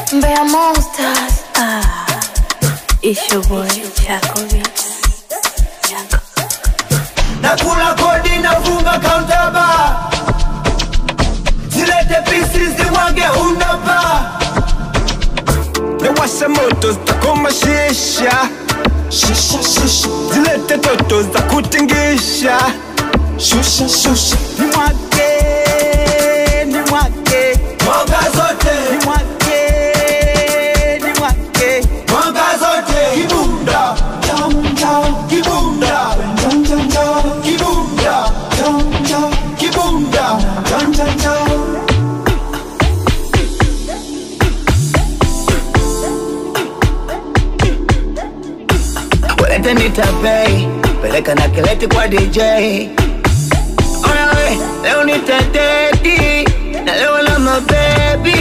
Mbeya Monsters. Ah, it's your boy Chaco Beats. Chaco. nakula kodi nafunga countaba zilete pisi zimwage unaba Nawasha moto zitakoma shisha shisha shisha zilete toto za kutingisha shusha shusha nimwake nimwake mwanga zote nimwake nimwake mwanga zote kibunda jam jam kibunda jam jam jam kibunda jam jam kibunda jam jam jam Walete nitapei peleka na kileti kwa DJ Ona we leo nitateti na leo na mabebi